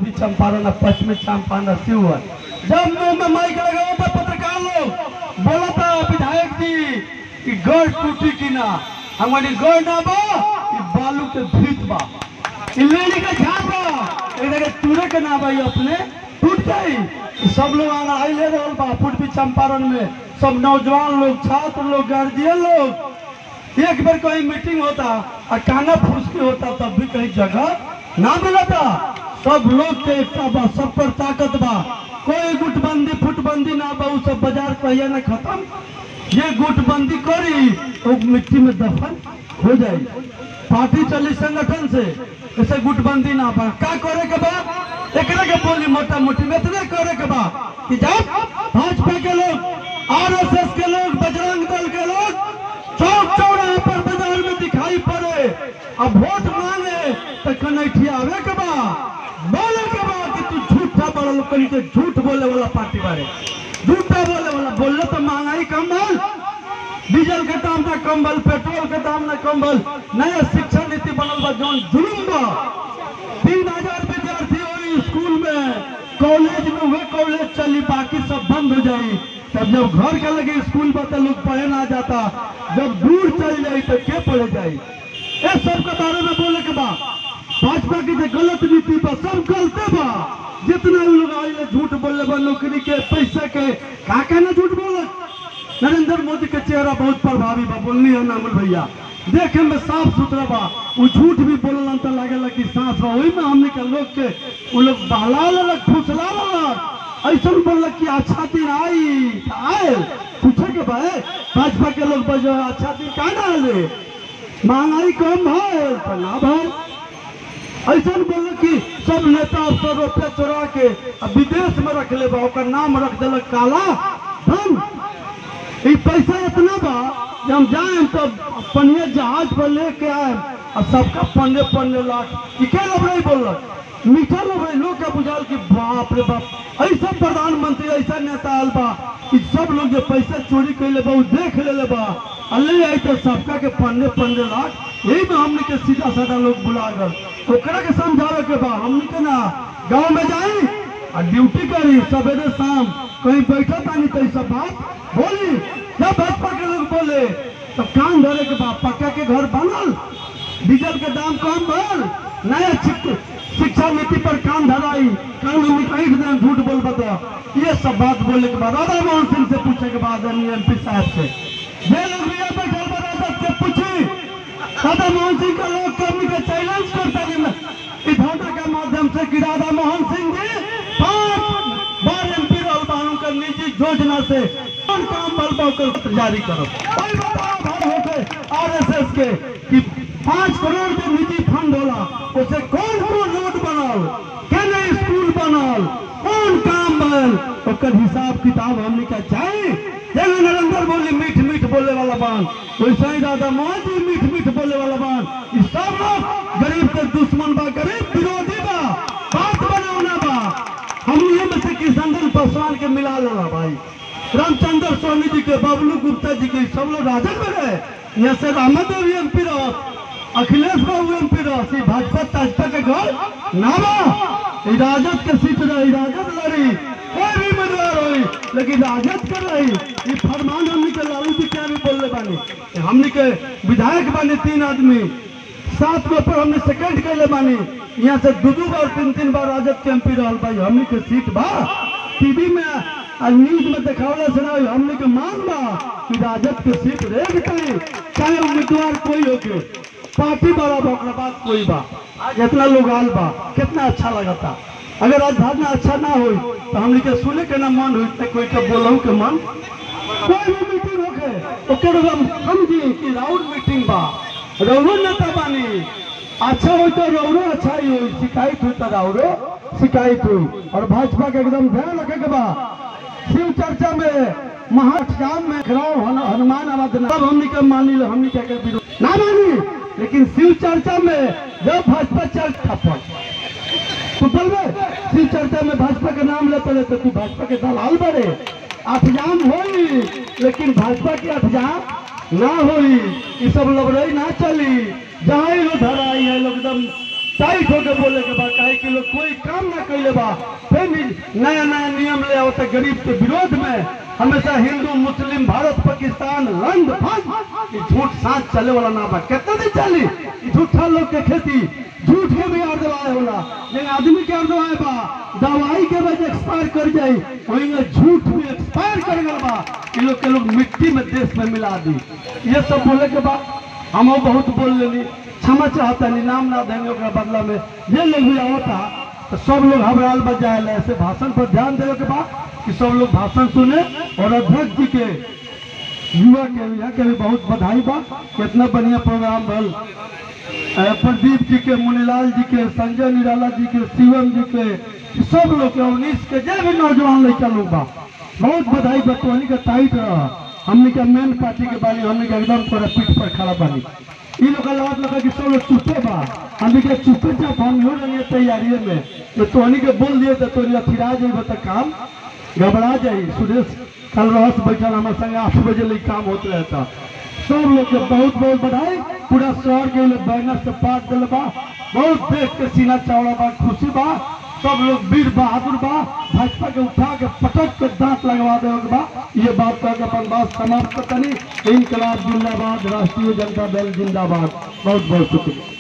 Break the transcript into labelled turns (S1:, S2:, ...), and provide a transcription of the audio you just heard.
S1: पूर्वी चंपारण और पश्चिमी चंपारण और शिवहर जब मुंह में माइक लगाओ तो पत्रकार लोग बोला था विधायक जी कि गढ़ टूटी कि ना हमारी गढ़ ना बा ई बालू के भीत बा ई लेनी के झाप बा एक जगह टूटे के ना भाई अपने टूट जाई ई सब लोग आना ले रहल बा पूर्वी चंपारण में सब नौजवान लोग छात्र लोग गार्जियन लोग एक बार कहीं मीटिंग होता और काना फुसकी होता तब भी कहीं जगह ना मिलता सब लोग के एकता बा सब पर ताकत बा कोई गुटबंदी फुटबंदी ना बा उ सब बाजार कहिया ना खत्म ये गुटबंदी करी तो मिट्टी में दफन हो जाए पार्टी चली संगठन से ऐसे गुटबंदी ना बा का करे के बा एकरा के बोली मोटा मोटी में इतने करे के बा कि जब भाजपा के लोग आरएसएस के लोग बजरंग दल के लोग चौक चौराहे पर बाजार में दिखाई पड़े अब वोट मांगे तो कनैठी आवे के बा बोले के बा कि तू झूठा बड़ा लोग कहीं के झूठ बोले वाला पार्टी बारे झूठा बोले वाला बोले तो महंगाई कम बोल डीजल के दाम ना कम बल पेट्रोल के दाम ना कम बल नया शिक्षा नीति बनल बा जौन जुलूम बा तीन हजार विद्यार्थी होई स्कूल में कॉलेज में वह कॉलेज चली बाकी सब बंद हो जाई तब जब घर के लगे स्कूल बा तो लोग पढ़े ना जाता जब दूर चल जाई तो के पढ़े जाई ये सब के बारे में बोले के बा भाजपा की जो गलत नीति बा सब गलते बा जितना भी लोग आइले झूठ बोले बा नौकरी के पैसे के का कहना झूठ बोले नरेंद्र मोदी के चेहरा बहुत प्रभावी बा बोलनी है नामुल भैया देखे में साफ सुथरा बा वो झूठ भी बोललन तो लागेला कि सांस बा वही में हमने के लोग के वो लोग बहला ललक फुसला ललक ऐसा बोलक कि अच्छा दिन आई तो आए पूछे के बा ए, भाजपा के लोग बजो अच्छा दिन का ना आले महंगाई कम है तो ना भाई ऐसा बोल कि सब नेता अफसर रुपया चोरा के आ विदेश में रख ले बा ओकर नाम रख दिलक काला धन ई पैसा इतना बा कि हम जाए तब पनिया जहाज पर लेके आए और सबका पन्ने पन्ने लाख ई के लबड़ाई बोलक मीठा लबड़ाई लोग का बुझाल कि बाप रे बाप ऐसा प्रधानमंत्री ऐसा नेता आल बा कि सब लोग जो पैसा चोरी कैले बा उ देख ले बा आ ले आई तो सबका के पन्ने पन्ने लाख यही में हमने के सीधा साधा लोग बुला गल ओकरा के समझावे के बा हमने के ना गांव में जाई आ ड्यूटी करी सवेरे शाम कहीं बैठा तानी तो ई सब बात बोली जब भाजपा के लोग बोले तो कान धरे के बाद पक्का के घर बनल डीजल के दाम कम भर नया शिक- शिक्षा नीति पर कान धराई कान में निकाई के दाम झूठ बोल बता ये सब बात बोलने के बाद राधा मोहन सिंह से पूछे के बाद एम पी साहब से जे लोग भी यहाँ बैठल बा राजद के पूछी राधा मोहन सिंह का लोग कर्मी का चैलेंज करता है मैं इस फोटो के माध्यम से कि राधा मोहन सिंह जी पांच बार एमपी रहल बानू का निजी योजना से कौन काम बल कर जारी करो कोई बताओ भाई होके आरएसएस के कि पांच करोड़ जो निजी फंड होला उसे कौन कौन रोड बनल केने स्कूल बनल कौन काम बनल ओकर हिसाब किताब हमने का चाहिए जैसे नरेंद्र मोदी मीठ मीठ बोले वाला बान वैसे ही दादा मोदी मीठ मीठ बोले वाला बान ये सब लोग गरीब के दुश्मन बा गरीब विरोधी बा बात बनावना बा हम ये में से किशन पासवान के मिला लेला भाई रामचंद्र स्वामी जी के बबलू गुप्ता जी के सब लोग राजद में रहे यहाँ से रामद देवी एम पी रह अखिलेश बाबू एम पी रह सी भाजपा ताजपा के घर ना बा ई राजद के सीट रही राजद लड़ी कोई भी उम्मीदवार होई लेकिन राजद कर रही ये फरमान हमनी के लालू जी क्या भी बोलले बानी हमनी के विधायक बानी तीन आदमी सात गो पर हमने सेकंड कैले बानी यहाँ से दू दू बार तीन तीन बार राजद के एमपी रहल भाई हमनी के सीट बा टीवी में आ न्यूज में देखावला से ना हमनी के मांग बा कि राजद के सीट रह गई चाहे उम्मीदवार कोई होके पार्टी बड़ा बा ओकरा बाद कोई बा आज इतना लोग आल बा कितना अच्छा लगता अगर आज भावना अच्छा ना होई तो हमनी के सुने के ना मन होई तो कोई के बोलहु के मन कोई भी मीटिंग होके ओकर हम समझी कि राउंड मीटिंग बा रौरो नेता बानी अच्छा हो तो रौरो अच्छा ही हो शिकायत हुई तो रौरो शिकायत हुई और भाजपा के एकदम ध्यान रखे के बा शिव चर्चा में महाठाम में खराव हन- हनुमान आवाज सब हमनी के मानी ले हमनी के के विरोध ना मानी लेकिन शिव चर्चा में जब भाजपा चर्चा पर तू बोलबे शिव चर्चा में भाजपा के नाम लेते रहे तो तू भाजपा के दलाल बड़े अठजाम होई लेकिन भाजपा की अठजाम ना होई ये सब लबड़ई ना चली जहाँ ही लोग धराई है लोग एकदम टाइट होके बोले के बा काहे कि लोग कोई काम ना कैले बा फिर भी नया नया नियम ले आवता गरीब के विरोध में हमेशा हिंदू मुस्लिम भारत पाकिस्तान रंग भंग ई झूठ सांच चले वाला ना बा कितना दिन चली ई झूठा लोग के खेती झूठ के भी आर दवाए होला लेकिन आदमी के आर दवाए बा दवाई के वजह एक्सपायर कर जाई वही में झूठ भी एक्सपायर कर गल बा ई लोग के लोग मिट्टी में देश में मिला दी ये सब बोले के बाद हम बहुत बोल लेनी क्षमा चाहता नहीं नाम ना देंगे ओकरा बदला में जे लोग भी आवता तो सब लोग हबराल बच जाए ऐसे भाषण पर ध्यान देवे के बाद कि सब लोग भाषण सुने और अध्यक्ष जी के युवा के यहाँ के भी बहुत बधाई बा कितना बढ़िया प्रोग्राम भल अ, प्रदीप जी के मुनीलाल जी के संजय निराला जी के शिवम जी के सब लोग के उन्नीस के जे भी नौजवान लड़का लोग बा बहुत बधाई बा तोहनी के टाइट रह हमने के मेन पार्टी के बानी हमने के एकदम तोरा पीठ पर खड़ा बानी इ लोग लागत लगा कि सब लोग चुपे बा हमने के चुपे जब हम हो रही तैयारी में तो तोहनी के बोल दिए तो तोहनी अथिरा जाइब तो काम घबरा जाई सुरेश कल रहस बैठल हमारे संगे आठ बजे ले काम होते रहता सब लोग के बहुत बहुत बधाई पूरा शहर के लोग बैनर से पाट दिल बा बहुत देख के सीना चौड़ा बा खुशी बा सब लोग वीर बहादुर बा भाजपा के उठा के पटक के दांत लगवा दे बा ये बात कह के अपन बात समाप्त करनी इनकलाब जिंदाबाद राष्ट्रीय जनता दल जिंदाबाद बहुत बहुत शुक्रिया